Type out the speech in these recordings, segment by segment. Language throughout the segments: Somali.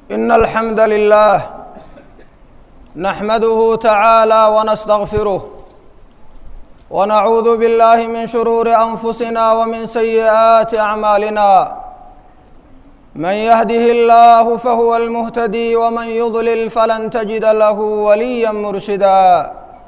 إن الحمد لله نحمده تعالى ونستغفره ونعوذ بالله من شرور أنفسنا ومن سيئات أعمالنا من يهده الله فهو المهتدي ومن يضلل فلن تجد له وليا مرشدا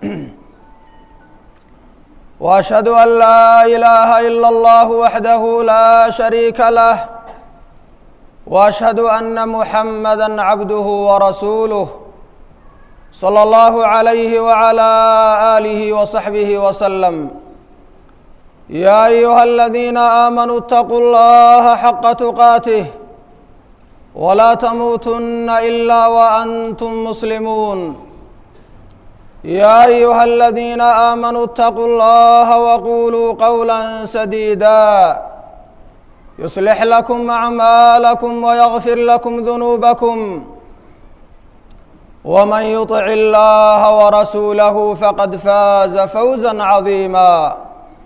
واشهد ان لا اله الا الله وحده لا شريك له واشهد ان محمدا عبده ورسوله صلى الله عليه وعلى اله وصحبه وسلم يا ايها الذين امنوا اتقوا الله حق تقاته ولا تموتن الا وانتم مسلمون يا ايها الذين امنوا اتقوا الله وقولوا قولا سديدا يصلح لكم اعمالكم ويغفر لكم ذنوبكم ومن يطع الله ورسوله فقد فاز فوزا عظيما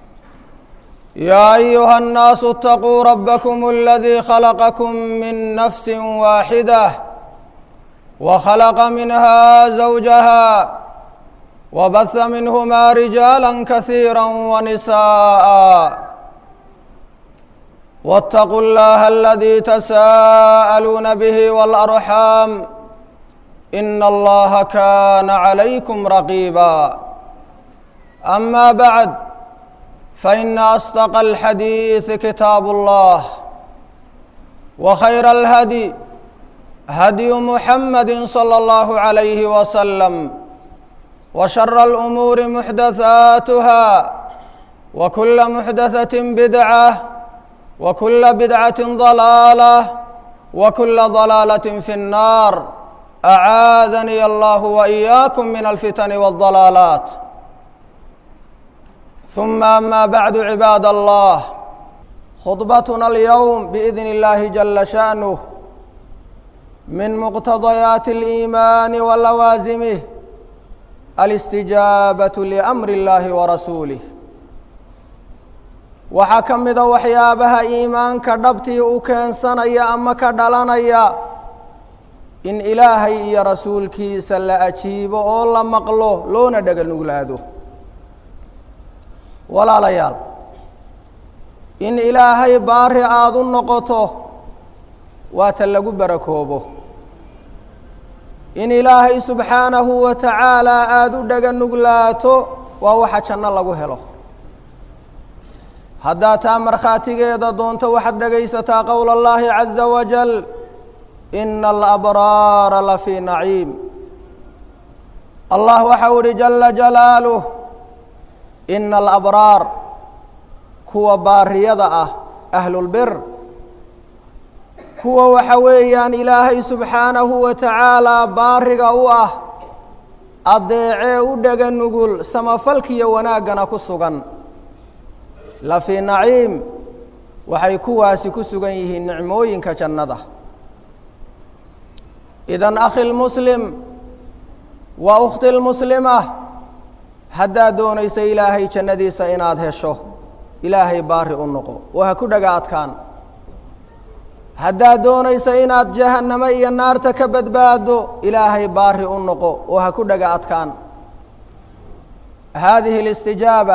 يا ايها الناس اتقوا ربكم الذي خلقكم من نفس واحده وخلق منها زوجها وبث منهما رجالا كثيرا ونساء واتقوا الله الذي تساءلون به والارحام ان الله كان عليكم رقيبا اما بعد فان اصدق الحديث كتاب الله وخير الهدي هدي محمد صلى الله عليه وسلم وشر الامور محدثاتها وكل محدثه بدعه وكل بدعه ضلاله وكل ضلاله في النار اعاذني الله واياكم من الفتن والضلالات ثم اما بعد عباد الله خطبتنا اليوم باذن الله جل شانه من مقتضيات الايمان ولوازمه alistijaabatu liamri اllahi warasuulih waxaa ka mida waxyaabaha iimaanka dhabtii u keensanaya ama ka dhalanaya in ilaahay iyo rasuulkiisa la ajiibo oo la maqlo loona dhega nuglaado walaalayaal in ilaahay baari aada u noqoto waa ta lagu barakoobo in ilaahay subxaanahu wa tacaalaa aada u dhega nuglaato waa waxa janno lagu helo haddaad taa markhaatigeeda doonto waxaad dhegaysataa qowla allahi caza wajal ina alabraara la fii naciim allah waxau ihi jala jalaaluh ina alabraar kuwa baariyada ah ahlulbir kuwa waxa weeyaan ilaahay subxaanahu wa tacaalaa baariga u ah addeecee u dhega nugul samafalkiyo wanaaggana ku sugan la fii naciim waxay kuwaasi ku sugan yihiin nicmooyinka jannada idan akhi lmuslim wa ukhti lmuslima haddaad doonaysa ilaahay jannadiisa inaad hesho ilaahay baari u noqo oo ha ku dhaga adkaan haddaad doonaysa inaad jahannamo iyo naarta ka badbaado ilaahay baari u noqo oo ha ku dhaga adkaan haadihi اlistijaaba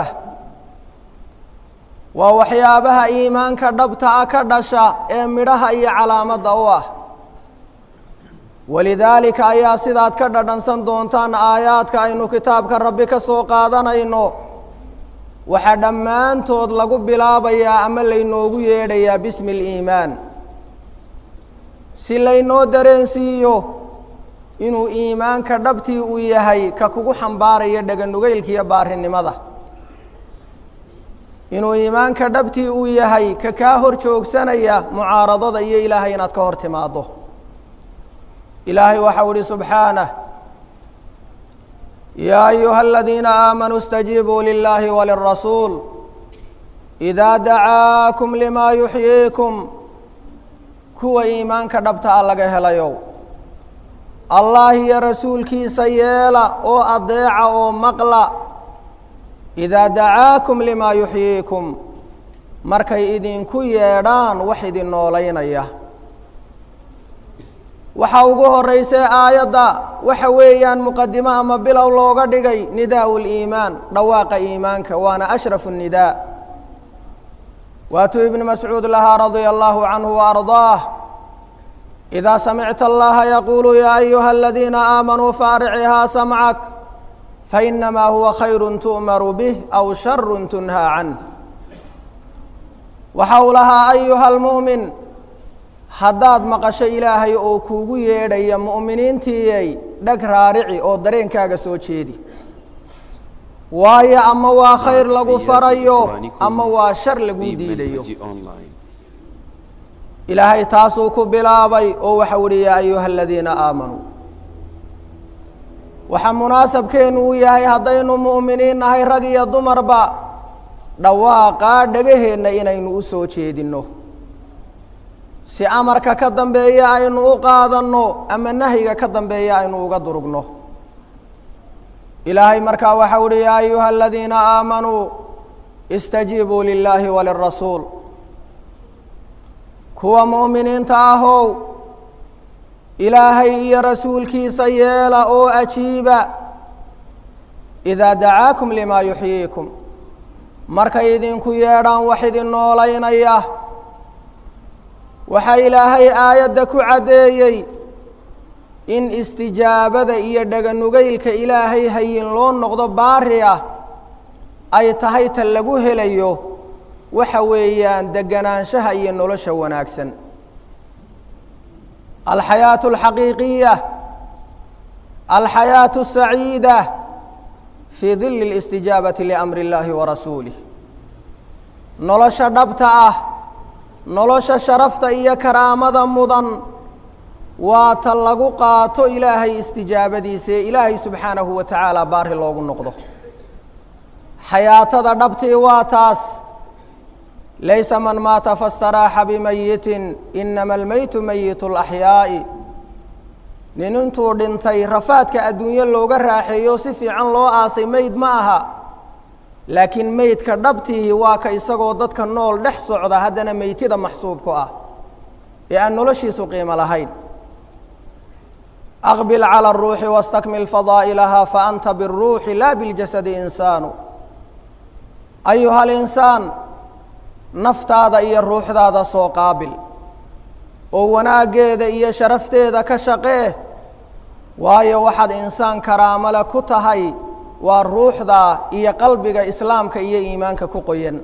waa waxyaabaha iimaanka dhabta a ka dhasha ee midhaha iyo calaamadda u ah walidaalika ayaa sidaad ka dhadhansan doontaan aayaadka aynu kitaabka rabbi ka soo qaadanayno waxaa dhammaantood lagu bilaabayaa ama laynoogu yeedhayaa bismi اliimaan si laynoo dareensiiyo inuu iimaanka dhabtii uu yahay ka kugu xambaaraya dhaganugaylkiiyo baarinimada inuu iimaanka dhabtii uu yahay ka kaa hor joogsanaya mucaaradada iyo ilaahay inaad ka hor timaaddo ilaahay waxau ihi subxaanah yaa ayuha aladiina aamanuu اstajiibuu lilahi walirasuul إidaa dacaakum limaa yuxyiikum kuwa iimaanka dhabta a laga helayow allah iyo rasuulkiisa yeela oo adeeca oo maqla idaa dacaakum limaa yuxyiikum markay idinku yeedhaan wax idin noolaynaya waxaa ugu horeysay aayadda waxa weeyaan muqadimo ama bilow looga dhigay nidaau liimaan dhawaaqa iimaanka waana ashrafu nidaa waatuu ibnu mascuud lahaa radia allahu canhu waardaah idaa samicta allaha yaquulu yaa ayuha aladiina aamanuu faaricihaa samcak fainamaa huwa khayru tu'maru bih aw sharu tunhaa canh waxa uu lahaa ayuha almu'min haddaad maqasho ilaahay oo kuugu yeedhaya mu'miniintiiyay dhag raarici oo dareenkaaga soo jeedi waayo ama waa khayr lagu farayo ama waa shar lagu diidayo ilaahay taasuu ku bilaabay oo waxau ihi yaa ayuha aladiina aamanuu waxaa munaasabkeenu u yahay haddaynu mu'miniin nahay rag iyo dumarba dhawaaqaa dhagaheenna inaynu u soo jeedinno si amarka ka dambeeya aynu u qaadanno ama nahyiga ka dambeeya aynu uga durugno ilaahay markaa waxau uhi yaa ayuha aladiina aamanuu istajiibuu lilaahi walirasuul kuwa mu'miniinta ahow ilaahay iyo rasuulkiisa yeela oo ajiiba idaa dacaakum limaa yuxyiikum markay idinku yeedhaan wax idin noolaynaya waxaa ilaahay aayadda ku caddeeyey in istijaabada iyo dhaganugaylka ilaahay hayin loo noqdo baari ah ay tahay ta lagu helayo waxa weeyaan deganaanshaha iyo nolosha wanaagsan alxayaaةu اlxaqiiqiya alxayaaةu الsaciida fii dili اlistijaabati liamri اllahi warasuulih nolosha dhabta ah nolosha sharafta iyo karaamada mudan waa ta lagu qaato ilaahay istijaabadiisa ee ilaahay subxaanahu wa tacaala baari loogu noqdo xayaatada dhabtii waa taas laysa man maata fastaraaxa bimayitin inama almeytu meyitu اlaxyaa'i nin intuu dhintay rafaadka adduunye looga raaxeeyo si fiican loo aasay meyd ma aha laakiin meydka dhabtihi waa ka isagoo dadka nool dhex socda haddana meytida maxsuubku ah ee aan noloshiisu qiimo lahayn aqbil calى الruuxi wastakmil fadaa'ilaha faanta biالruuxi laa biاljasadi insaanu ayuha alinsaan naftaada iyo ruuxdaada soo qaabil oo wanaaggeeda iyo sharafteeda ka shaqee waayo waxaad insaan karaamale ku tahay waa ruuxda iyo qalbiga islaamka iyo iimaanka ku qoyan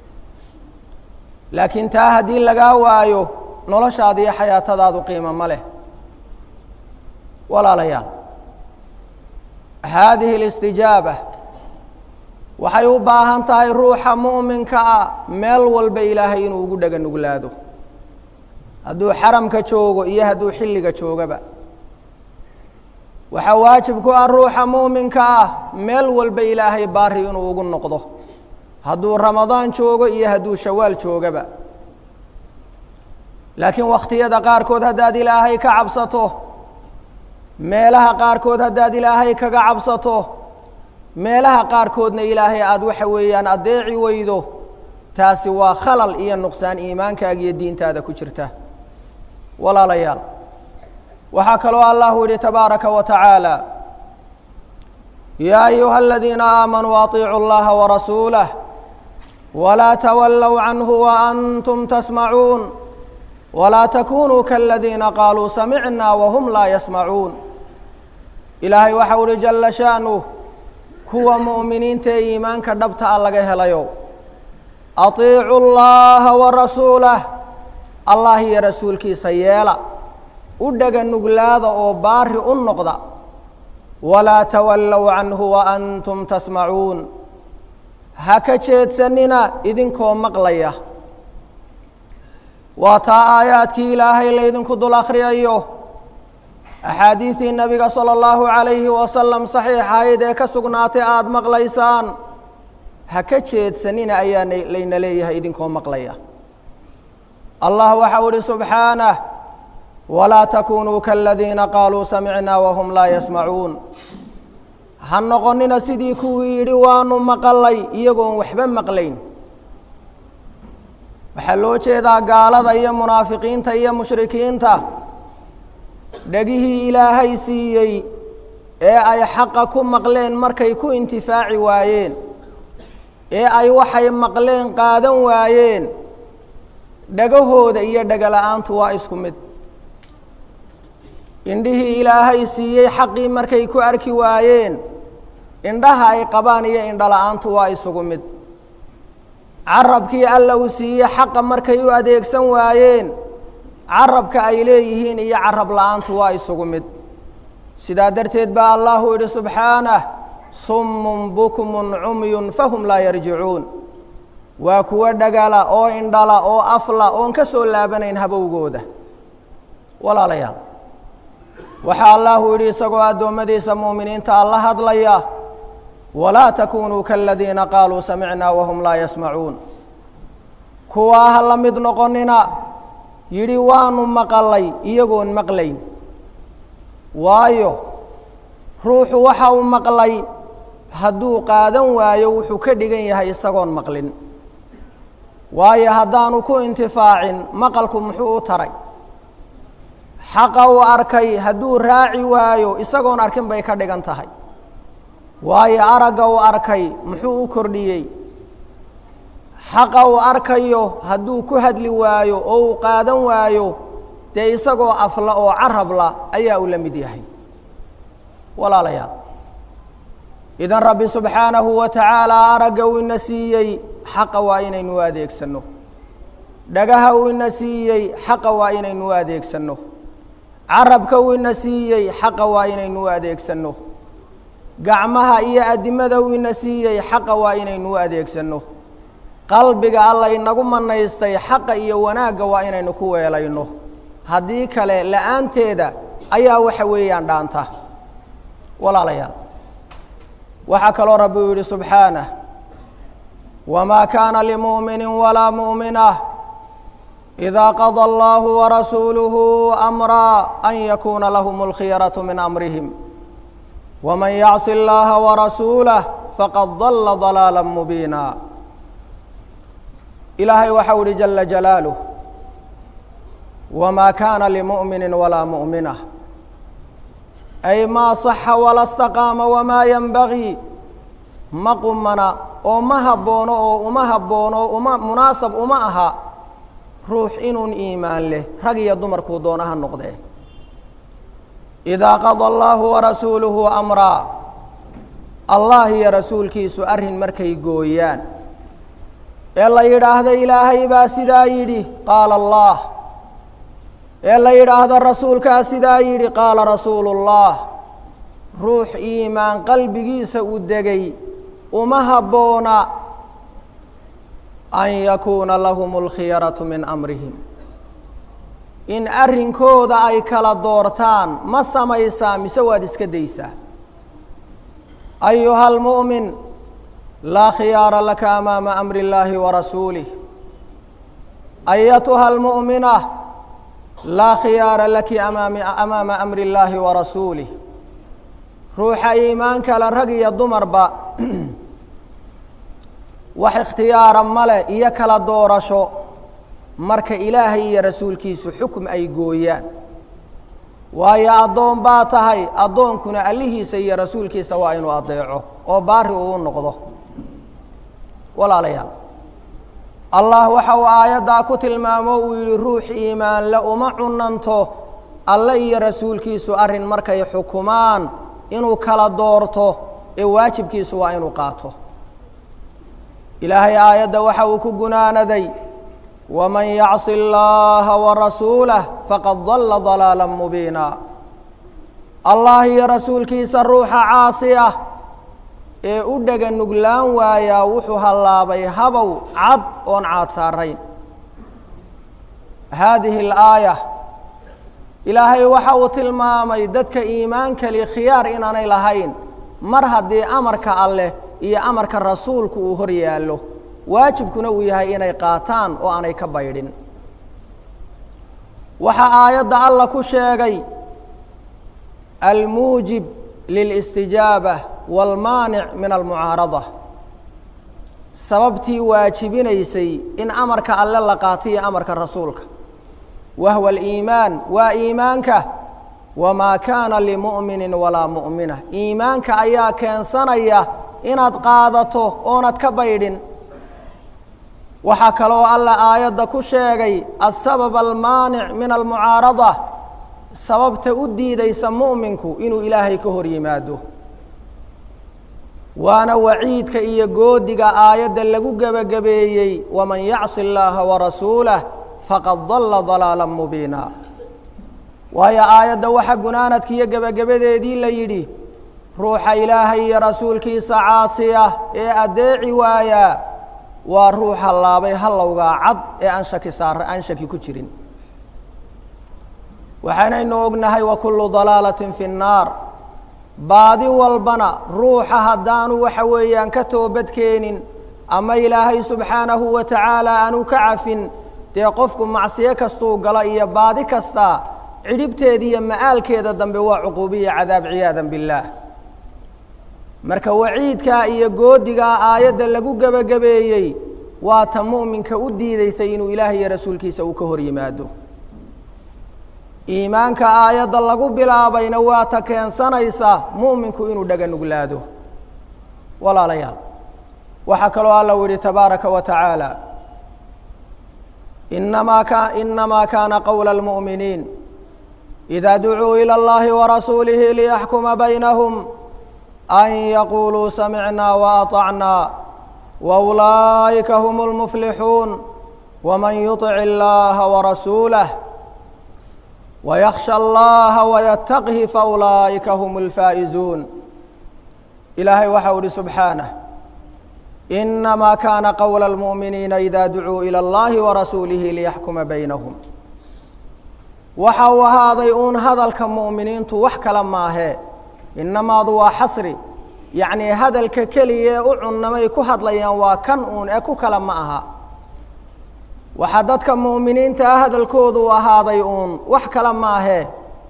laakiin taa haddii lagaa waayo noloshaada iyo xayaatadaadu qiimo ma leh walaalayaal haadihi اlistijaaba waxay u baahan tahay ruuxa mu'minka ah meel walba ilaahay inuu ugu dhega nuglaado hadduu xaramka joogo iyo hadduu xilliga joogaba waxaa waajib ku ah ruuxa mu'minka ah meel walba ilaahay baari inuu ugu noqdo hadduu ramadaan joogo iyo hadduu shawaal joogaba laakiin wakhtiyada qaarkood haddaad ilaahay ka cabsato meelaha qaarkood haddaad ilaahay kaga cabsato meelaha qaarkoodna ilaahay aada waxa weeyaan addeeci weydo taasi waa khalal iyo nuqsaan iimaankaaga iyo diintaada ku jirta walaalayaal waxaa kaloo allahu yihi tabaaraka wa tacaala yaa ayuha aladiina aamanuu aطiicuu اllaha warasuulah walaa tawallow canhu waantum tasmacuun walaa takunuu kaladiina qaaluu samicna wahum laa yasmacuun ilaahay waxau uhi jalla sha'nuh kuwa mu'miniinta ee iimaanka dhabta a laga helayo atiicu llaha warasuulah allah iyo rasuulkiisa yeela u dhega nuglaada oo baari u noqda walaa tawallow canhu waantum tasmacuun ha ka jeedsanina idinkoo maqlaya waa taa aayaadkii ilaahay laydinku dul akhriyayo axaadiidii nebiga sala allahu calayhi wasalam saxiixahayd ee ka sugnaatay aada maqlaysaan ha ka jeedsanina ayaa layna leeyahay idinkoo maqlaya allah waxau ihi subxaanah walaa takunuu kaladiina qaaluu samicnaa wahum laa yasmacuun ha noqonina sidii kuwii yidhi waanu maqalay iyagoon waxba maqlayn waxaa loo jeedaa gaalada iyo munaafiqiinta iyo mushrikiinta dhegihii ilaahay siiyey ee ay xaqa ku maqleen markay ku intifaaci waayeen ee ay waxay maqleen qaadan waayeen dhagahooda iyo dhegala-aantu waa isku mid indhihii ilaahay siiyey xaqii markay ku arki waayeen indhaha ay qabaan iyo indhala-aantu waa isugu mid carabkii alla uu siiyey xaqa markay u adeegsan waayeen carabka ay leeyihiin iyo carab la-aantu waa isugu mid sidaa darteed baa allahu yidhi subxaanah summun bukmun cumyun fahum laa yarjicuun waa kuwo dhagala oo indhala oo afla oon ka soo laabanayn habowgooda walaalayaal waxaa allahu yidhi isagoo addoommadiisa mu'miniinta alla hadlaya walaa takunuu kaladiina qaaluu samicnaa wahum laa yasmacuun kuwaa ha la mid noqonina yidhi waanu maqalay iyagoon maqlayn waayo ruuxu waxa uu maqlay hadduu qaadan waayo wuxuu ka dhigan yahay isagoon maqlin waayo haddaanu ku intifaacin maqalku muxuu u taray xaqa uu arkay hadduu raaci waayo isagoon arkin bay ka dhigan tahay waayo aragga uu arkay muxuu u kordhiyey xaqa uu arkayo hadduu ku hadli waayo oo uu qaadan waayo dee isagoo afla oo carabla ayaa uu la mid yahay walaalayaal idan rabbi subxaanahu wa tacaalaa aragga uu ina siiyey xaqa waa inaynu u adeegsanno dhagaha uu ina siiyey xaqa waa inaynu u adeegsanno carabka uu ina siiyey xaqa waa inaynu u adeegsanno gacmaha iyo addimada uu ina siiyey xaqa waa inaynu u adeegsanno qalbiga alla inagu manaystay xaqa iyo wanaagga waa inaynu ku weelayno haddii kale la-aanteeda ayaa waxa weeyaan dhaanta walaalayaal waxaa kaloo rabbi uu yidhi subxaanah wamaa kaana limu'mini walaa mu'minah idaa qada allahu warasuuluhu amraa an yakuuna lahum اlkhiyaraةu min amrihim wman yacsi اllaha warasuulah faqad dala ضalaala mubiina ilaahay waxau ihi jala jalaaluh wmaa kaana limu'mini walaa mu'minah ay maa saxa wala staqaama wamaa yenbagii ma qumana oo ma habboono oo uma habboono uma munaasab uma aha ruux inuun iimaan leh rag iyo dumarkuu doonaha noqdee idaa qada allaahu warasuuluhu amraa allah iyo rasuulkiisu arrin markay gooyaan ee la yidhaahdo ilaahay baa sidaa yidhi qaala allah ee la yidhaahdo rasuulkaa sidaa yidhi qaala rasuulullah ruux iimaan qalbigiisa u degay uma habboona an yakuuna lahum اlkhiyaraةu min amrihim in arrinkooda ay kala doortaan ma samaysaa mise waad iska daysaa ayuha اlmu'min laa khiyaara laka amaama amri اllaahi warasuulih ayatuha اlmu'mina laa khiyaara laki amaami amaama amri اllaahi warasuulih ruuxa iimaankale rag iyo dumarba wax ikhtiyaara male iyo kala doorasho marka ilaahay iyo rasuulkiisu xukm ay gooyaan waayo addoon baa tahay addoonkuna allihiisa iyo rasuulkiisa waa inuu adeeco oo baari uu noqdo walaalayaal allah waxa uu aayaddaa ku tilmaamo uu yidhi ruux iimaanle uma cunanto alle iyo rasuulkiisu arrin markay xukumaan inuu kala doorto ee waajibkiisu waa inuu qaato ilaahay aayadda waxa uu ku gunaanaday waman yacsi اllaha warasuulah faqad dalla dalaala mubiina allah iyo rasuulkiisa ruuxa caasi ah ee u dhega nuglaan waayaa wuxuu hallaabay habow cad oon caad saarayn haadihi اlaaya ilaahay waxa uu tilmaamay dadka iimaankali khiyaar inaanay lahayn mar haddii amarka alleh iyo amarka rasuulku uu hor yaallo waajibkuna uu yahay inay qaataan oo aanay ka baydhin waxaa aayadda alla ku sheegay almuujib lilistijaaba waalmaanic min almucaarada sababtii waajibinaysay in amarka alle la qaato iyo amarka rasuulka wahwa aliimaan waa iimaanka wamaa kaana limu'minin walaa mu'mina iimaanka ayaa keensanaya inaad qaadato oonad ka baydhin waxaa kaloo alla aayadda ku sheegay asabab almaanic min almucaarada sababta u diidaysa mu'minku inuu ilaahay ka hor yimaado waana waciidka iyo goodiga aayadda lagu gebagabeeyey waman yacsi اllaaha warasuulah faqad dalla dalaala mubiina waayo aayadda waxa gunaanadka iyo gebagabadeedii la yidhi ruuxa ilaahay iyo rasuulkiisa caasiya ee addeeci waayaa waa ruuxa laabay hallowgaa cad ee aan shaki saar aan shaki ku jirin waxaanaynu ognahay wa kullu dalaalatin fi nnaar baadi walbana ruuxa haddaanu waxa weeyaan ka toobadkeenin ama ilaahay subxaanahu wa tacaala aanu ka cafin dee qofku macsiyo kastuu galo iyo baadi kasta cidhibteeda iyo ma'aalkeeda dambe waa cuquubiya cadaab ciyaadan billaah marka waciidkaa iyo goodigaa aayadda lagu gebagabeeyey waa ta mu'minka u diideysay inuu ilaahay iyo rasuulkiisa uu ka hor yimaado iimaanka aayadda lagu bilaabayna waa ta keensanaysa mu'minku inuu dhaga nuglaado walaalayaal waxaa kaloo alla u yihi tabaaraka wa tacaala inamaa ka inamaa kaana qowla اlmu'miniin إida ducuu ilى اllahi warasuulihi liyaxkuma baynahum an yaquluu samicnaa waأطacnaa waulaa'ika hm اlmuflixuun wman yuطic اllaha warasuulah ويkشhى الlaha وyتqhi faulaئika hm الfaaئizuun ilaahay waxau ihi subxaanه إnamaa kana qowla الmuؤminiina إida ducuu ilى اllahi وarasuulihi liyaxkuma baynahum waxa uu ahaaday uun hadalka muؤminiintu wax kale maahee inamaadu waa xasri yaعnii hadalka keliya ee u cunnamay ku hadlayaan waa kan uun ee ku kale ma aha waxaa dadka mu'miniinta ah hadalkoodu ahaaday uun wax kale maahee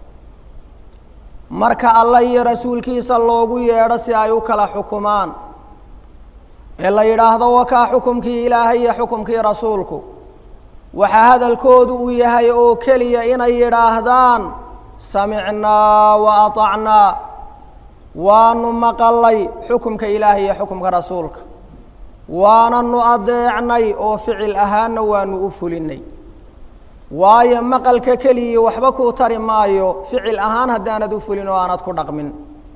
marka alla iyo rasuulkiisa loogu yeedho si ay u kala xukumaan ee la yidhaahdo wakaa xukumkii ilaahay iyo xukumkii rasuulku waxaa hadalkoodu uu yahay oo keliya inay yidhaahdaan samicnaa wa aطacnaa waanu maqalay xukumka ilaahay iyo xukumka rasuulka waananu adeecnay oo ficil ahaanna waanu u fulinay waayo maqalka keliya waxba kuu tari maayo ficil ahaan haddaanad u fulin oo aanad ku dhaqmin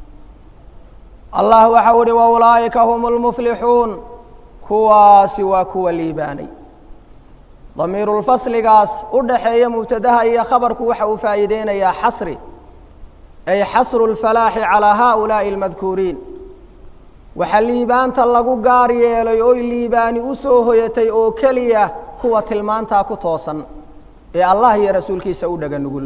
allah waxau uhi waulaa'ika hum lmuflixuun kuwaasi waa kuwa liibaanay damiirulfasligaas u dhaxeeya mubtadaha iyo khabarku waxa uu faa'iideynayaa xasri ay xasru lfalaaxi calaa haؤulaaءi اlmadkuuriin waxaa liibaanta lagu gaar yeelay oy liibaani u soo hoyatay oo keliya kuwa tilmaantaa ku toosan ee allah iyo rasuulkiisa u dhaga nugul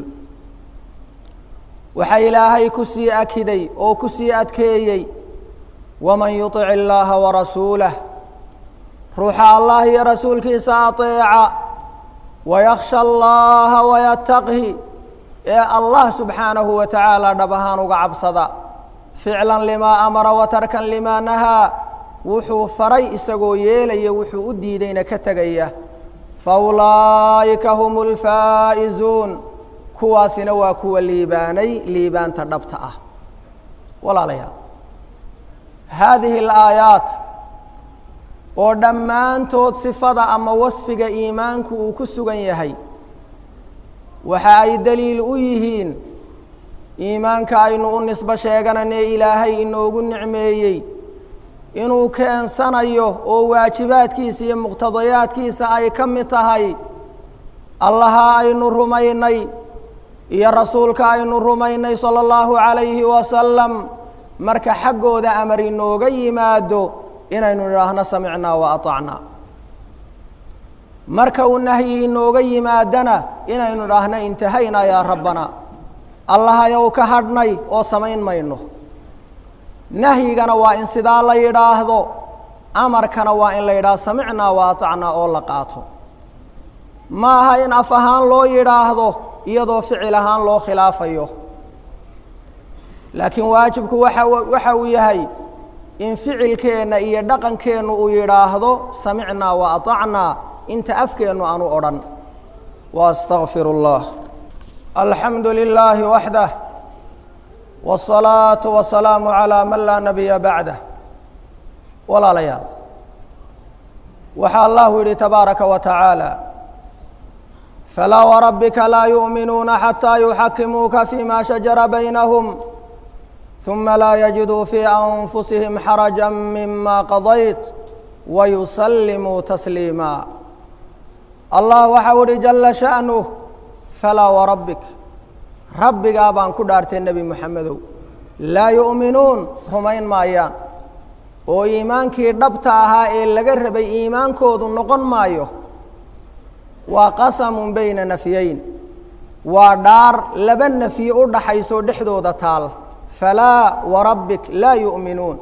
waxaa ilaahay ku sii akiday oo ku sii adkeeyey waman yuطic illaaha warasuulah ruuxa allah iyo rasuulkiisa aطeeca wayaksha allaha wayataqhi ee allah subxaanahu wa tacaala dhab ahaan uga cabsada ficlan limaa amara wa tarkan limaa nahaa wuxuu faray isagoo yeelaya wuxuu u diidayna ka tegaya faulaa'ika hum lfaa'izuun kuwaasina waa kuwa liibaanay liibaanta dhabta ah walaalayaal haadihi alaayaat oo dhammaantood sifada ama wasfiga iimaanku uu ku sugan yahay waxa ay daliil u yihiin iimaanka aynu u nisbo sheeganane ilaahay inoogu nicmeeyey inuu keensanayo oo waajibaadkiisa iyo muqtadayaadkiisa ay ka mid tahay allaha aynu rumaynay iyo rasuulka aynu rumaynay sala allahu calayhi wasalam marka xaggooda amar inooga yimaado inaynu idhaahno samicnaa wa aطacnaa marka uu nahyi inooga yimaadana inaynu idhaahno intahaynaa yaa rabbana allahayow ka hadhnay oo samayn mayno nahyigana waa in sidaa la yidhaahdo amarkana waa in la yidhaahdo samicnaa wa aطacnaa oo la qaato ma aha in af ahaan loo yidhaahdo iyadoo ficil ahaan loo khilaafayo laakiin waajibku waxa waxa uu yahay in ficilkeenna iyo dhaqankeennu uu yidhaahdo samicnaa wa aطacnaa inta afkeennu aanu odhan wa astaqfir اllah alxamdu lilaahi waxdah wالصalaaةu wasalaamu عalىa man laa nabiya bacdah walaalayaal waxaa allahu yihi tabaaraka wa tacaala falaa warabbika laa yuؤminuuna xataa yuxakimuuka fima shajara baynahum ثuma laa yajiduu fii anfusihim xaraja mima qadayt wayusallimuu tasliima allah waxau ihi jala sha'nuh falaa warabbik rabbigaa baan ku dhaartay nebi moxamedow laa yu'minuun rumayn maayaan oo iimaankii dhabta ahaa ee laga rabay iimaankoodu noqon maayo waa qasamun bayna nafyayn waa dhaar laba nafyi u dhaxayso dhexdooda taal falaa warabbik laa yu'minuun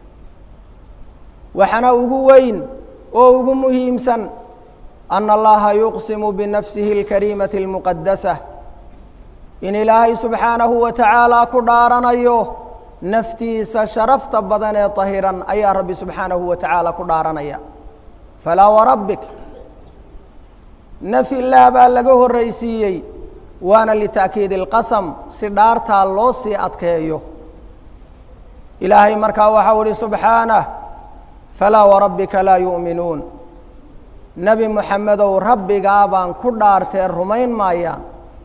waxaana ugu weyn oo ugu muhiimsan ana allaha yuqsimu binafsihi اlkariimati اlmuqadasah in ilaahay subxaanahu wa tacaala ku dhaaranayo naftiisa sharafta badan ee tahiran ayaa rabbi subxaanahu wa tacaala ku dhaaranaya falaa warabbik naf ilaah baa laga horraysiiyey waana lita'kiidi اlqasam si dhaartaa loo sii adkeeyo ilaahay markaa waxau ihi subxaanah falaa warabbika laa yu'minuun nebi moxamedow rabbigaa baan ku dhaartee rumayn maayaan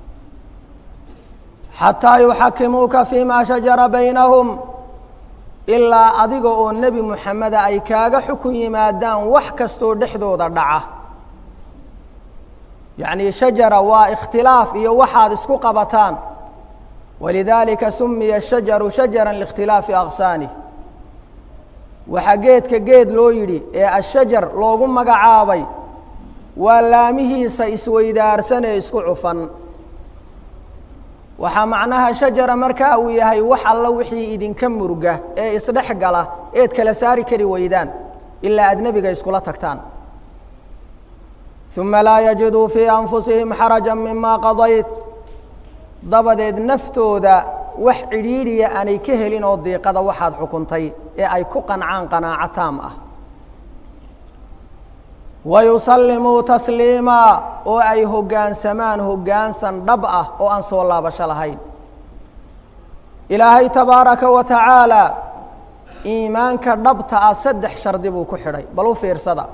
xataa yuxakimuuka fii maa shajara baynahum ilaa adiga oo nebi moxameda ay kaaga xukun yimaadaan wax kastoo dhexdooda dhaca yacni shajara waa ikhtilaaf iyo waxaad isku qabataan walidaalika sumiya shajaru shajara liikhtilaafi aqsaani waxaa geedka geed loo yidhi ee ashajar loogu magacaabay waa laamihiisa isweydaarsan ee isku cufan waxaa macnaha shajara markaa uu yahay wax alla wixii idinka murga ee isdhex gala eed kala saari kari weydaan ilaa aad nebiga iskula tagtaan uma laa yajiduu fii anfusihim xaraja mima qadayt dabadeed naftooda wax cidhiidhiya aanay ka helin oo diiqada waxaad xukuntay ee ay ku qancaan qanaaco taam ah wayusallimuu tasliimaa oo ay hoggaansamaan hoggaansan dhab ah oo aan soo laabasho lahayn ilaahay tabaaraka wa tacaala iimaanka dhabta ah saddex shardi buu ku xidhay bal u fiirsada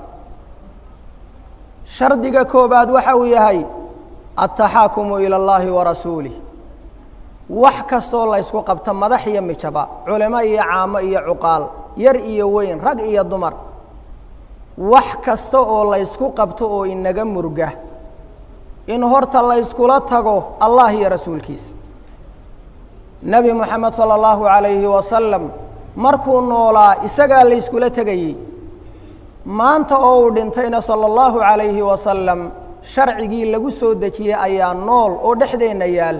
shardiga koobaad waxa uu yahay altaxaakumu ila اllahi wa rasuulih wax kastoo laysku qabto madax iyo mijaba culimo iyo caamo iyo cuqaal yar iyo weyn rag iyo dumar wax kasta oo laysku qabto oo inaga murga in horta layskula tago allah iyo rasuulkiisa nebi moxamed salى اllahu عalayhi wasalam markuu noolaa isagaa layskula tegayey maanta oo uu dhintayna salى اllahu عalayhi wasalam sharcigii lagu soo dejiyey ayaa nool oo dhexdeenna yaal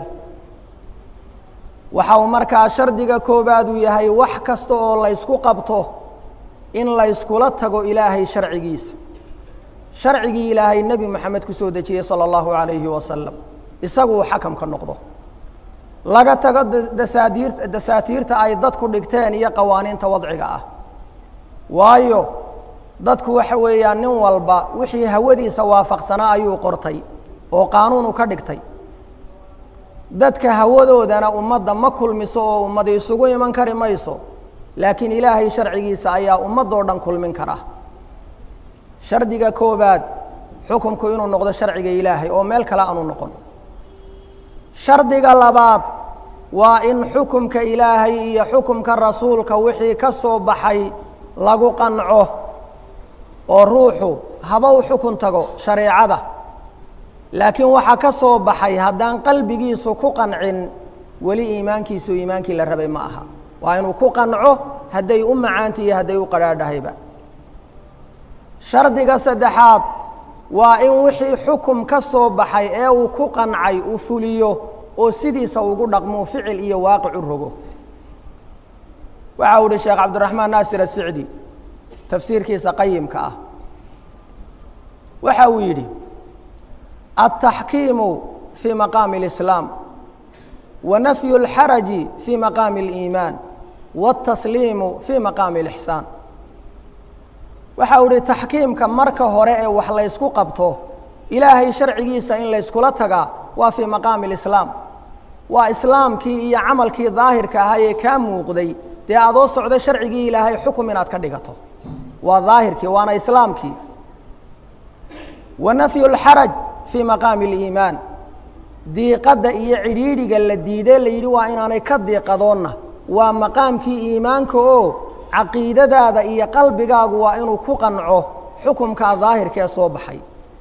waxa uu markaa shardiga koobaad uu yahay wax kasta oo laysku qabto in layskula tago ilaahay sharcigiisa sharcigii ilaahay nebi moxamed ku soo dejiyey salى اllahu عalayhi wasalam isagu uu xakamka noqdo laga tago dasaadiir dasaatiirta ay dadku dhigteen iyo qawaaniinta wadciga ah waayo dadku waxa weeyaan nin walba wixii hawadiisa waafaqsanaa ayuu qortay oo qaanuunu ka dhigtay dadka hawadoodana ummadda ma kulmiso oo ummad isugu iman kari mayso laakiin ilaahay sharcigiisa ayaa ummadoo dhan kulmin kara shardiga koobaad xukumku inuu noqdo sharciga ilaahay oo meel kale aanu noqon shardiga labaad waa in xukumka ilaahay iyo xukumka rasuulka wixii ka soo baxay lagu qanco oo ruuxu haba u xukun tago shareecada laakiin waxaa ka soo baxay haddaan qalbigiisu ku qancin weli iimaankiisu iimaankii la rabay ma aha waa inuu ku qanco hadday u macaanta iyo hadday u qadhaadhahayba shardiga saddexaad waa in wixii xukum ka soo baxay ee uu ku qancay uu fuliyo oo sidiisa ugu dhaqmuu ficil iyo waaqic u rogo waxa u ihi sheekh cabdiraxmaan naasir asicdi tafsiirkiisa qayimka ah waxa uu yidhi altaxkiimu fii maqaami اlislaam wa nafyu اlxaraji fii maqaami اliimaan wاtasliimu fii maqaami اlixsaan waxa uu ihi taxkiimka marka hore ee wax laysku qabto ilaahay sharcigiisa in layskula tagaa waa fii maqaami اlislaam waa islaamkii iyo camalkii daahirka ahaa ee kaa muuqday dee adoo socdo sharcigii ilaahay xukum inaad ka dhigato waa daahirkii waana islaamkii wa nafyu اlxaraj fii maqaami اliimaan diiqadda iyo cidhiidhiga la diidee la yidhi waa inaanay ka diiqadoonna waa maqaamkii iimaanka oo caqiidadaada iyo qalbigaagu waa inuu ku qanco xukumkaa daahirka ee soo baxay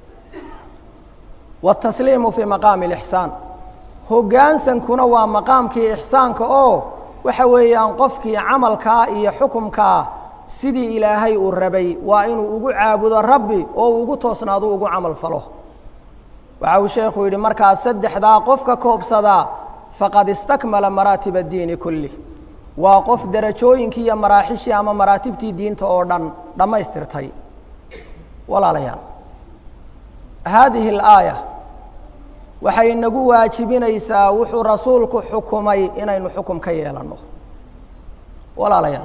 watasliimu fii maqaami اlixsaan hoggaansankuna waa maqaamkii ixsaanka oo waxa weeyaan qofkii camalkaa iyo xukumkaa sidii ilaahay uu rabay waa inuu ugu caabudo rabbi oo uu ugu toosnaado ugu camal falo waxa uu sheekhu yidhi markaa saddexdaa qofka koobsadaa faqad istakmala maraatib addiini kulli waa qof derajooyinkii iyo maraaxishii ama maraatibtii diinta oo dhan dhammaystirtay walaalayaal haadihi alaaya waxay inagu waajibinaysaa wuxuu rasuulku xukumay inaynu xukum ka yeelanno walaalayaal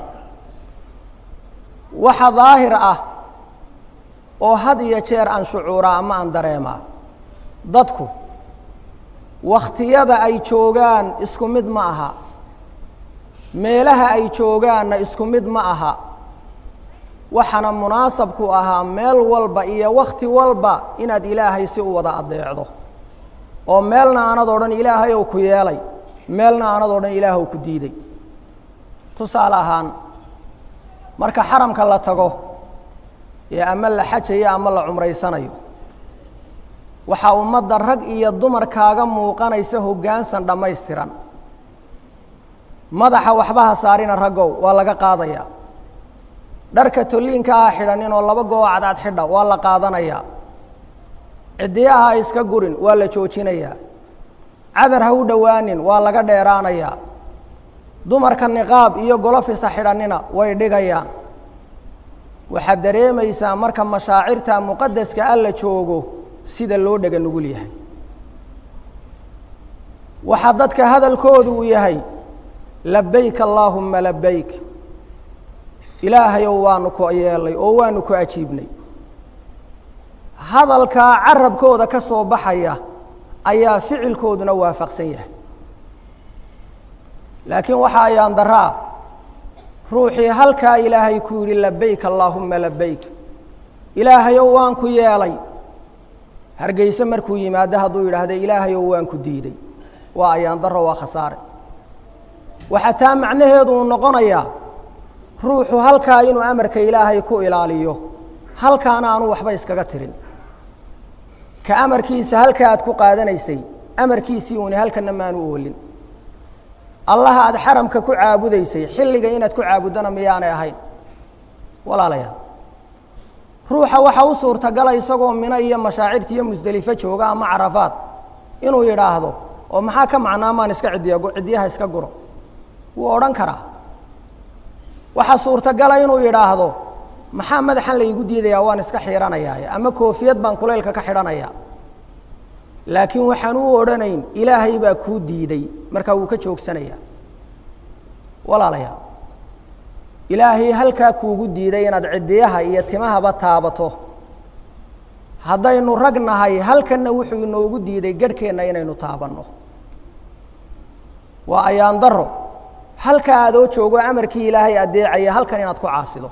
waxa daahir ah oo had iyo jeer aan shucuuraa ama aan dareemaa dadku wakhtiyada ay joogaan isku mid ma aha meelaha ay joogaanna isku mid ma aha waxaana munaasabku ahaa meel walba iyo wakhti walba inaad ilaahay si u wada adeecdo oo meelna aanad odhan ilaahay ou ku yeelay meelna aanad odhan ilaahw ku diiday tusaale ahaan marka xaramka la tago ee ama la xajayo ama la cumraysanayo waxaa ummadda rag iyo dumar kaaga muuqanaysa hoggaansan dhammaystiran madaxa waxbaha saarina raggow waa laga qaadayaa dharka tolliinka ah xidhanin oo laba goo cadcad xidha waa la qaadanayaa ciddiyaha ha iska gurin waa la joojinayaa cadar ha u dhowaanin waa laga dheeraanayaa dumarka niqaab iyo golofisa xidhanina way dhigayaan waxaad dareemaysaa marka mashaacirta muqadaska alla joogo sida loo dhega nugul yahay waxaa dadka hadalkoodu uu yahay labayk allaahumma labayk ilaahayow waanu ku yeelnay oo waanu ku ajiibnay hadalkaa carabkooda ka soo baxaya ayaa ficilkooduna waafaqsan yahay laakiin waxa ayaan daraa ruuxii halkaa ilaahay ku yidhi labayk allaahumma labayk ilaahayow waan ku yeelay hargeyse markuu yimaado hadduu yidhaahda ilaahayow waan ku diiday waa ayaan daro waa khasaare waxaa taa macnaheedu uu noqonayaa ruuxu halkaa inuu amarka ilaahay ku ilaaliyo halkaana aanu waxba iskaga tirin ka amarkiisa halka aad ku qaadanaysay amarkiisii uuni halkana maanu oolin allaha aada xaramka ku caabudaysay xilliga inaad ku caabuddona miyaanay ahayn walaalayaal ruuxa waxaa u suurtagala isagoo mino iyo mashaacirta iyo musdelifo jooga ama carafaad inuu yidhaahdo oo maxaa ka macnaa maan iska cidiya ciddiyaha iska guro wuu odhan karaa waxaa suurtagala inuu yidhaahdo maxaa madaxan laygu diidayaa waan iska xihanayaaye ama koofiyad baan kulaylka ka xidhanayaa laakiin waxaan u odhanayn ilaahay baa kuu diiday markaa wuu ka joogsanayaa walaalayaal ilaahay halkaa kuugu diiday inaad ciddiyaha iyo timahaba taabato haddaynu rag nahay halkanna wuxuu inoogu diiday garhkeenna inaynu taabanno waa ayaan daro halkaa adoo joogo amarkii ilaahay addeecaya halkan inaad ku caasido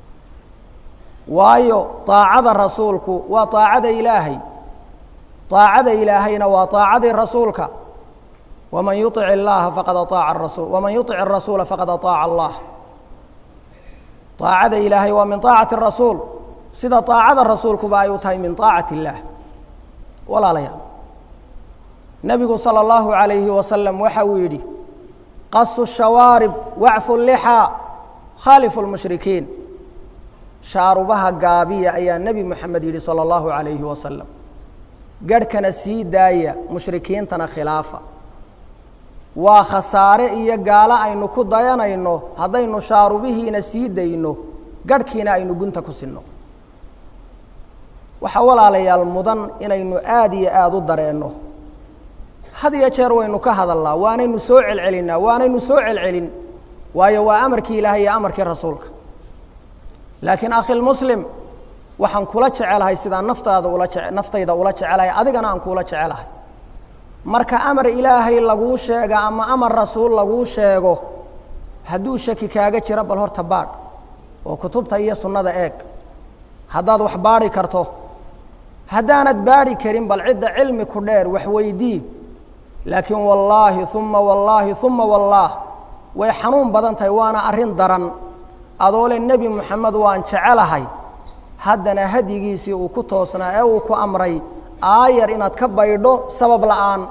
waayo daacada rasuulku waa daacada ilaahay daacada ilaahayna waa daacadii rasuulka waman yuic اllaha faqad aaaca rasul waman yuic الrasuula faqad aطaaca allah daacada ilaahay waa min طaacati الrasuul sida daacada rasuulkuba ay u tahay min طaacati اllah walaalayaal nebigu salى اllahu عalayhi wasalam waxa uu yidhi qasu shawaarib wacfu lixaa khaalifu lmushrikiin shaarubaha gaabiya ayaa nebi moxamed yidhi salى اllahu عalayhi wasalam garhkana sii daaya mushrikiintana khilaafa waa khasaare iyo gaalo aynu ku dayanayno haddaynu shaarubihiina sii dayno garhkiina aynu gunta ku sinno waxaa walaalayaal mudan inaynu aada iyo aada u dareenno had iyo jeer waynu ka hadalnaa waanaynu soo celcelinnaa waanaynu soo celcelin waayo waa amarkii ilaahay iyo amarkii rasuulka laakiin akhilmuslim waxaan kula jecelahay sidaan naftaada ula je naftayda ula jecelahay adigana aan kuula jecelahay marka amar ilaahay laguu sheega ama amar rasuul laguu sheego hadduu shaki kaaga jiro bal horta baadh oo kutubta iyo sunnada eeg haddaad wax baadhi karto haddaanad baadhi karin bal cidda cilmi ku dheer wax weydii laakiin wallaahi uma wallaahi uma wallaah way xanuun badan tahay waana arrin daran adoole nebi moxamed waan jecelahay haddana hadyigiisii uu ku toosnaa ee uu ku amray aayar inaad ka baydho sabab la'aan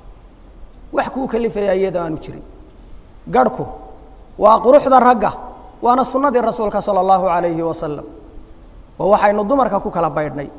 wax kuu kalifaya iyadoo aanu jirin garhku waa quruxda ragga waana sunnadii rasuulka sala allahu calayhi wasalam oo waxaynu dumarka ku kala baydhnay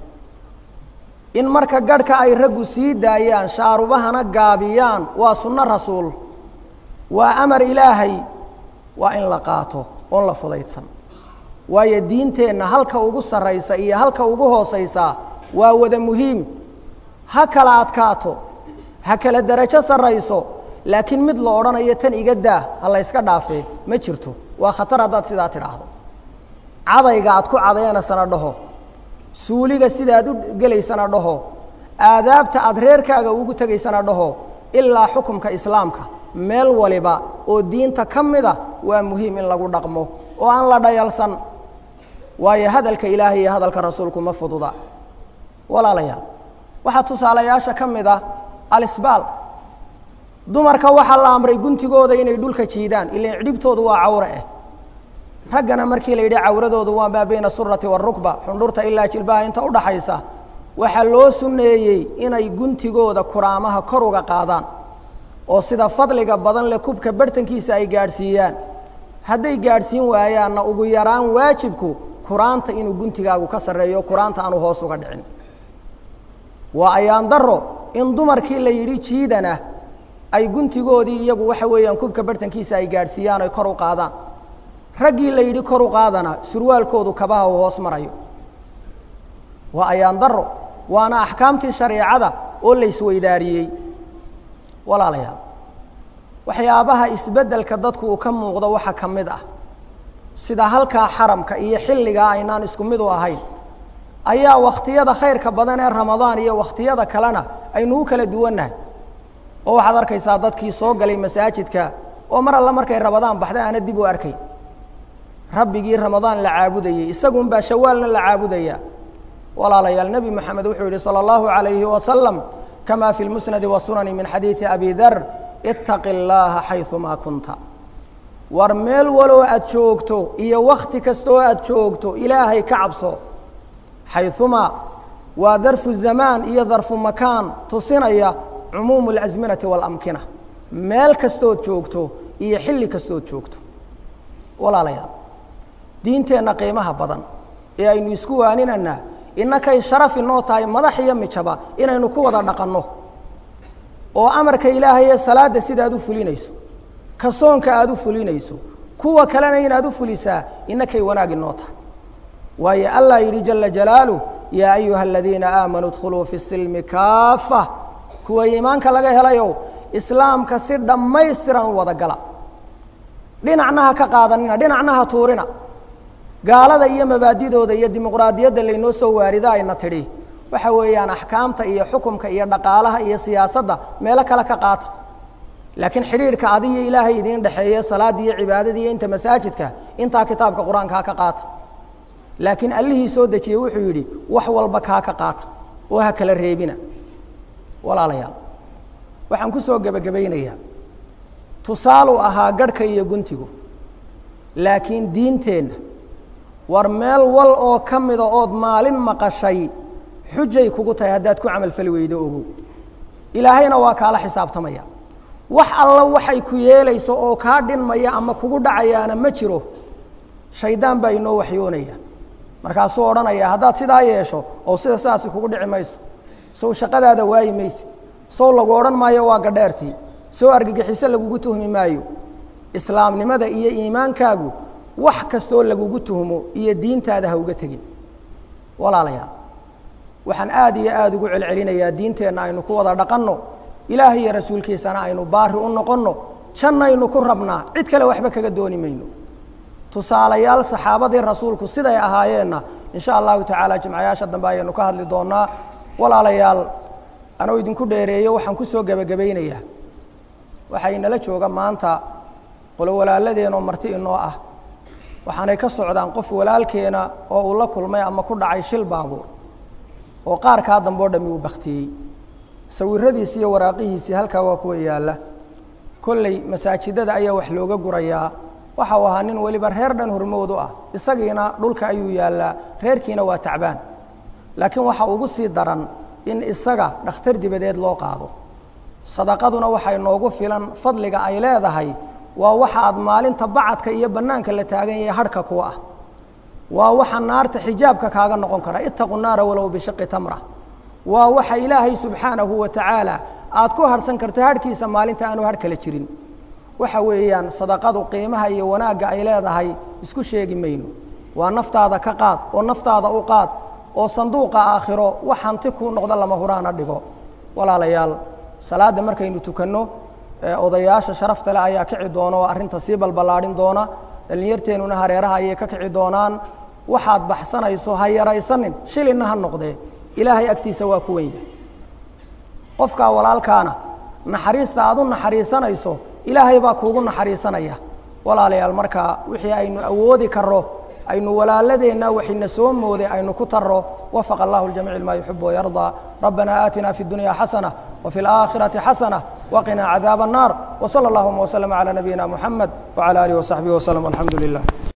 in marka garhka ay raggu sii daayaan shaarubahana gaabiyaan waa sunno rasuul waa amar ilaahay waa in la qaato oon la fudaydsan waayo diinteenna halka ugu sarraysa iyo halka ugu hoosaysaa waa wada muhiim ha kala adkaato ha kala derajo sarrayso laakiin mid la odhanayo tan iga daa ha la yska dhaafee ma jirto waa khatar haddaad sidaa tidhaahdo cadayga aad ku cadaynasana dhaho suuliga sidaad u gelaysana dhaho aadaabta aad reerkaaga ugu tegaysana dhaho ilaa xukumka islaamka meel waliba oo diinta ka mida waa muhiim in lagu dhaqmo oo aan la dhayalsan waayo hadalka ilaahay iyo hadalka rasuulku ma fududa walaalayaal waxaa tusaalayaasha ka mid ah alisbaal dumarka waxaa la amray guntigooda inay dhulka jiidaan ilan cidhibtoodu waa cawre ah raggana markii la yidhi cawradoodu waa maa bayna surati waarukba xundhurta ilaa jilbaha inta udhaxaysa waxaa loo sunneeyey inay guntigooda kuraamaha kor uga qaadaan oo sida fadliga badan leh kubka barhtankiisa ay gaadhsiiyaan hadday gaadhsiin waayaanna ugu yaraan waajibku kuraanta inuu guntigaagu ka sarreeyo kuraanta aanu hoos uga dhicin waa ayaan daro in dumarkii la yidhi jiidana ay guntigoodii iyagu waxa weeyaan kubka barhtankiisa ay gaadhsiiyaan oy kor u qaadaan raggii la yidhi kor u qaadana surwaalkoodu kabaha uu hoos marayo waa ayaan daro waana axkaamtii shareecada oo la isweydaariyey walaalayaal waxyaabaha isbeddelka dadku uu ka muuqdo waxaa ka mid ah sida halkaa xaramka iyo xilligaa aynaan isku mid u ahayn ayaa wakhtiyada khayrka badan ee ramadaan iyo wakhtiyada kalena aynu u kala duwannahay oo waxaad arkaysaa dadkii soo galay masaajidka oo mar alle markay ramadaan baxday aana dib u arkay rabbigii ramadaan la caabudayey isagunbaa shawaalna la caabudaya walaalayaal nebi moxamed wuxuu yihi salى اllahu عalayhi wasalam kama fi lmusnadi wasunani min xadiidi abi dar itaqi اllaha xayumaa kunta war meel waloo aad joogto iyo wakti kastaoo aad joogto ilaahay ka cabso xayumaa waa darfu zamaan iyo darfu makaan tusinaya cumuumu اlasminati wاlamkina meel kastood joogto iyo xilli kastood joogto walaalayaal diinteenna qiimaha badan ee aynu isku waaninanaa innakay sharaf inoo tahay madax iyo mijaba inaynu ku wada dhaqanno oo amarka ilaahay ee salaadda sidaad u fulinayso ka soonka aada u fulinayso kuwa kalena inaad u fulisaa innakay wanaag inoo tahay waayo allah yidhi jala jalaaluh yaa ayuha aladiina aamanuu dkhuluu fi silmi kaafa kuwa iimaanka laga helayow islaamka si dhammaystiran u wada gala dhinacna ha ka qaadanina dhinacna ha tuurina gaalada iyo mabaadidooda iyo dimuqraadiyadda laynoo soo waarida ayna tidhi waxa weeyaan axkaamta iyo xukumka iyo dhaqaalaha iyo siyaasadda meelo kale ka qaata laakiin xidhiidhka adiyo ilaahay idiin dhexeeye salaadii iyo cibaadadii iyo inta masaajidka intaa kitaabka qur-aankaa ka qaata laakiin allihii soo dejiyey wuxuu yidhi wax walba kaa ka qaata oo ha kala reebina walaalayaal waxaan ku soo gebagabaynayaa tusaaluu ahaa garhka iyo guntigu laakiin diinteenna war meel wal oo ka mida ood maalin maqashay xujay kugu tahay haddaad ku camalfali weydo ogow ilaahayna waa kaala xisaabtamaya wax alla waxay ku yeelayso oo kaa dhinmaya ama kugu dhacayaana ma jiro shaydaan baa inoo waxyoonaya markaasuu odhanaya haddaad sidaa yeesho oo sida sidaasi kugu dhici mayso sow shaqadaada waayi mayse sow lagu odhan maayo waa gadheertii sow argagixiso lagugu tuhmi maayo islaamnimada iyo iimaankaagu wax kastoo lagugu tuhmo iyo diintaada ha uga tegin walaalayaal waxaan aad iyo aada ugu celcelinayaa diinteenna aynu ku wada dhaqanno ilaahay iyo rasuulkiisana aynu baari u noqonno jannaynu ku rabnaa cid kale waxba kaga dooni mayno tusaalayaal saxaabadii rasuulku siday ahaayeenna in sha allahu tacaala jimcayaasha dambe ayaynu ka hadli doonaa walaalayaal anoo idinku dheereeyo waxaan ku soo gebagabaynayaa waxaa inala jooga maanta qolo walaaladeenoo marti inoo ah waxaanay ka socdaan qof walaalkeena oo uu la kulmay ama ku dhacay shil baabuur oo qaarkaa dambe o dhami uu baktiyey sawiradiisi iyo waraaqihiisii halkaa waa kuwa yaalla kolley masaajidada ayaa wax looga gurayaa waxa uu ahaa nin weliba reer dhan hormood u ah isagiina dhulka ayuu yaallaa reerkiina waa tacbaan laakiin waxa ugu sii daran in isaga dhakhtar dibadeed loo qaado sadaqaduna waxay noogu filan fadliga ay leedahay waa waxa aad maalinta bacadka iyo bannaanka la taagan yahay harhka kuwa ah waa waxa naarta xijaabka kaaga noqon kara itaqu naara walow bishaqi tamra waa waxa ilaahay subxaanahu wa tacaala aad ku harhsan karto harhkiisa maalinta aanu harh kala jirin waxa weeyaan sadaqadu qiimaha iyo wanaagga ay leedahay isku sheegi mayno waa naftaada ka qaad oo naftaada u qaad oo sanduuqa aakhiro wax hanti kuu noqdo lama huraana dhigo walaalayaal salaadda markaynu tukanno odayaasha sharafta leh ayaa kici doona oo arrinta sii balballaadhin doona dhallinyarteennuna hareeraha ayay ka kici doonaan waxaad baxsanayso ha yaraysanin shilinna ha noqdee ilaahay agtiisa waa ku wen yahay qofkaa walaalkaana naxariista aad u naxariisanayso ilaahay baa kuugu naxariisanaya walaalayaal markaa wixii aynu awoodi karro aynu walaaladeenna waxayna soo mooday aynu ku tarro wafaqa allahu ljamiic ma yuxib wayardaa rabbana aatina fi اdunya xasana وفي الآخرة حسنة وقنا عذاب النار وصلى اللهم وسلم على نبينا محمد وعلى آله وصحبه وسلم والحمد لله